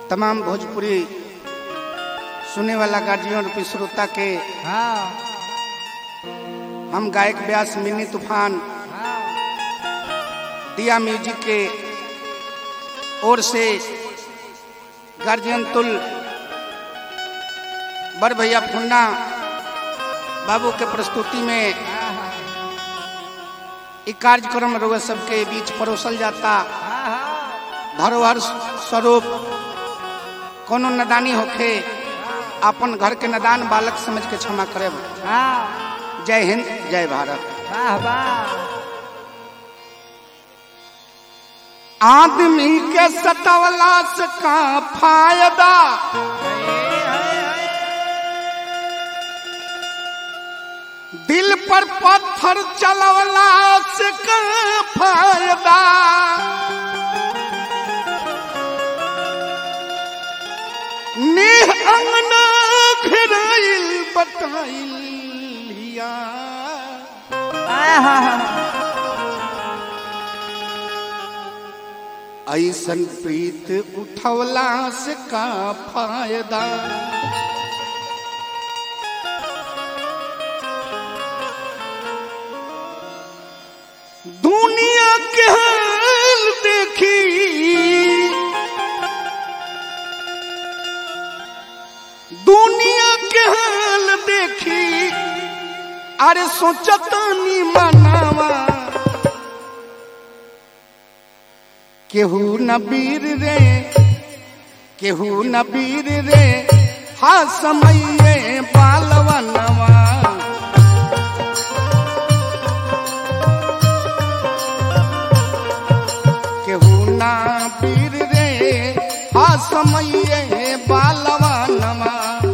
तमाम भोजपुरी सुने वाला गार्जियन रूपी श्रोता के हाँ हम गायक व्यास मिनी तूफान हाँ दिया म्यूजिक के ओर से गार्जियन तुल बड़ भैया फुन्ना बाबू के प्रस्तुति में ई कार्यक्रम रउआ सबके बीच परोसल जाता धरोहर स्वरूप कोनो नदानी होखे अपन घर के नदान बालक समझ के क्षमा करे हाँ जय हिंद जय भारत वाह वाह आदमी के सतवला से का फायदा दिल पर पत्थर चलवला से का फायदा नेह अंगना घेराइल बताइल हिया ऐसन प्रीत उठवला से का फायदा दुनिया के हाल देखी दुनिया के हाल देखी अरे सोचतानी मनावा केहू न बीर रे केहू न बीर रे हा समये बालवनवा केहू न बीर रे हा समये बालवनवा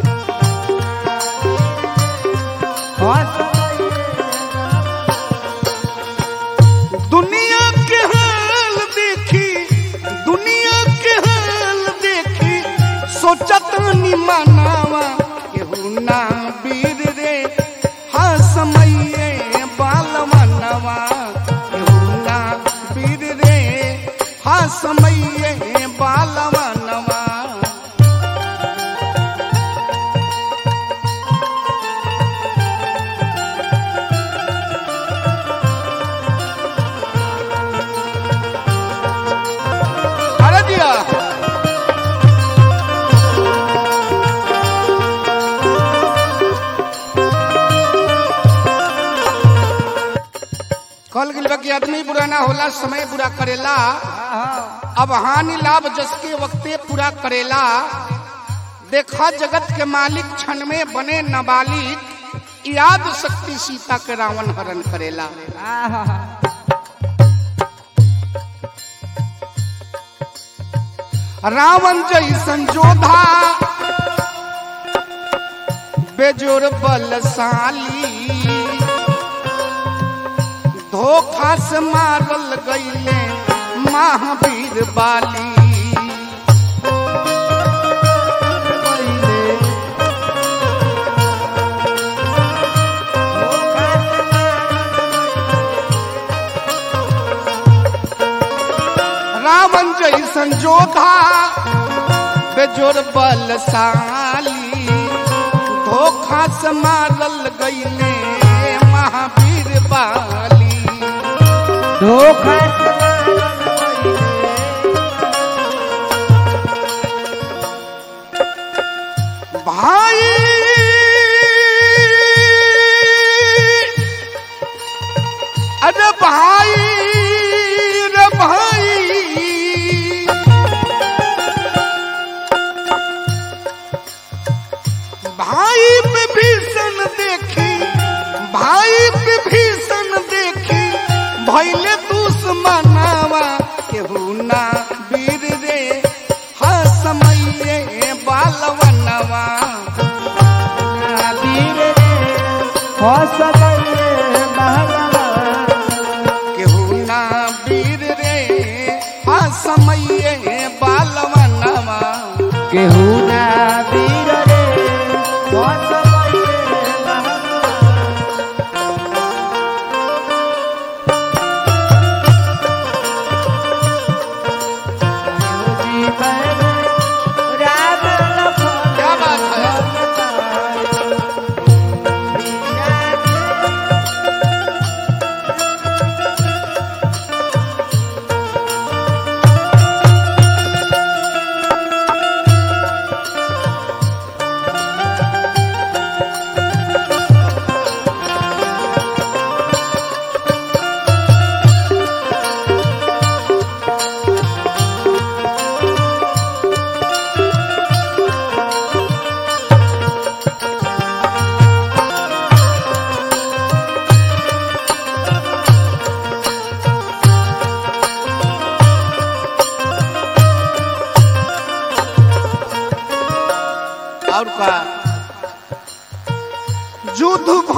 दुनिया के हाल देखी दुनिया के हाल देखी सोचत नि मनावा केहू ना बीर रे हा समये बालवनवा केहू ना बीर रे हा समये बालवनवा अरे दिया कल गिल बा कि आदमी बुरा ना होला समय बुरा करेला अब हानि लाभ जस के वक्ते पूरा करेला देखा जगत के मालिक क्षण में बने नाबालिग याद शक्ति सीता के रावण हरण करेला रावण जैसन जोधा बेजोर बलशाली धोखा से मारल गईले महावीर बाली रावण जैसन जोधा बेजोर बलशाली धोखा से मारल गईले महावीर बाली धोखा भाई अरे भाई रे भाई भाई विभीषण देखी भाई विभीषण देखी भैले दुश्मनावा केहू ना वीर रे हा समये बालवनवा केहू ना वीर रे हा समये बालवनवा केहू ना वीर रे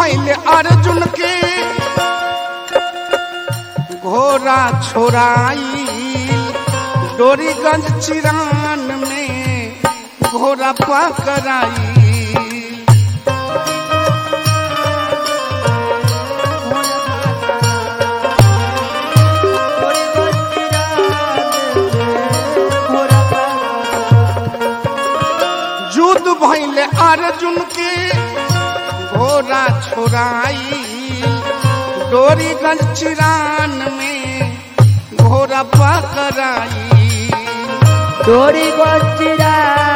भैले अर्जुन के घोड़ा छोड़ाई डोरीगंज चिरान में घोड़ा पकड़ाई युद्ध भैले अर्जुन के घोड़ा छोड़ाई डोरीगंज चिरान में घोड़ा पकड़ाई डोरी गोचिरा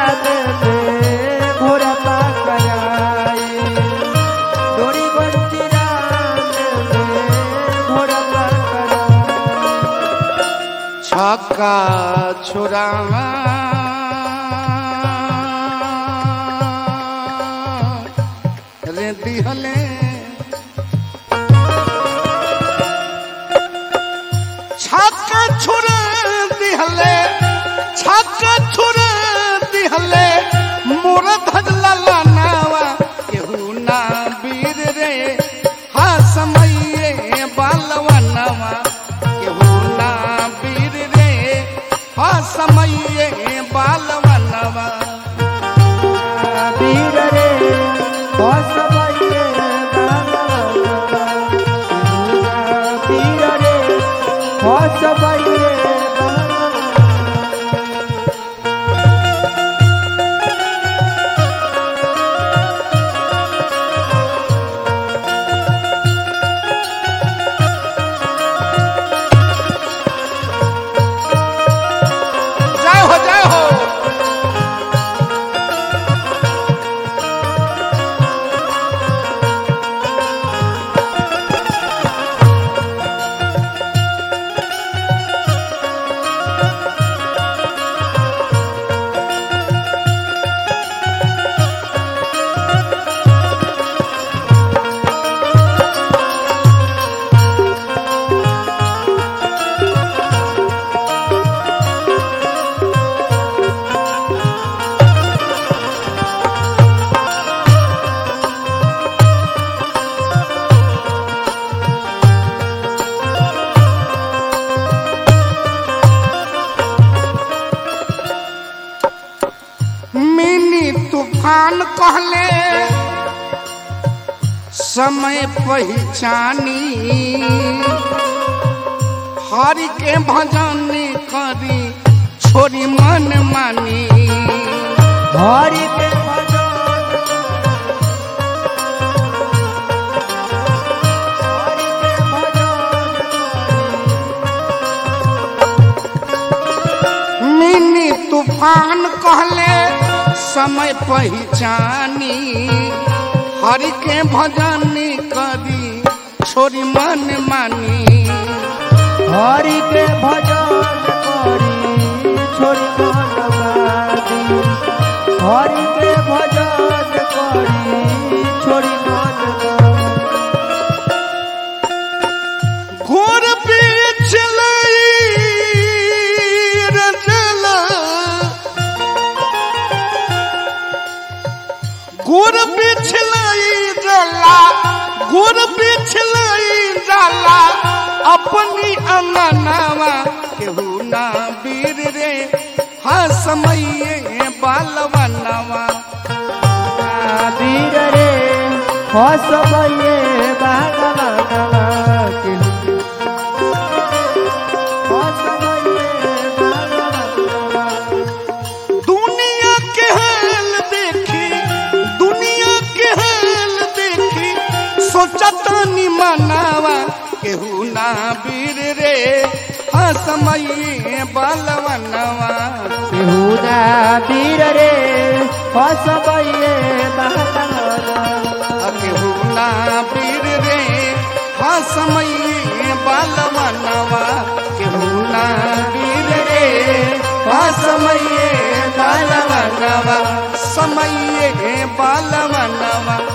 घोड़ा पकड़ाई डोरी गोचिरा घोड़ा पकड़ाई छक्का छोड़ा रे दिहले छक्का छोड़ा दिहले छक्का छोड़ा दिहले मोर धजला लानावा केहू ना वीर रे हा समये बालवनवा केहू ना वीर रे हा समये बालवनवा वीर रे बसबैये बाबा वीर रे बसबैये बाबा जय हो जय हो मिनी तूफान कहले समय पहचानी हरि के भजन करी छोरी मन मानी हरि के भजन हरि के भजन मिनी तूफान कहले समय पहचानी हरि के भजन करी छोरी मन मानी हरि के भजन करी छोरी मनवादी हरि के भजन करी छोरी मनवादी घोर बीच रचला घोर बिछलाई जला घोर बिछलाई जला अपनी अंगनावा केहू ना वीर रे हा समये बालवनवा वीर रे हसबये बागवनवा के हसबये बागवनवा दुनिया के हाल देखी दुनिया के हाल देखी सोचता नि मनावा केहू ना वीर रे हा समय बालवनवा बेहुदा वीर रे हसबये बागवनवा केहू ना वीर रे हा समय बालवनवा केहू ना वीर रे हा समय बालवनवा समय बालवनवा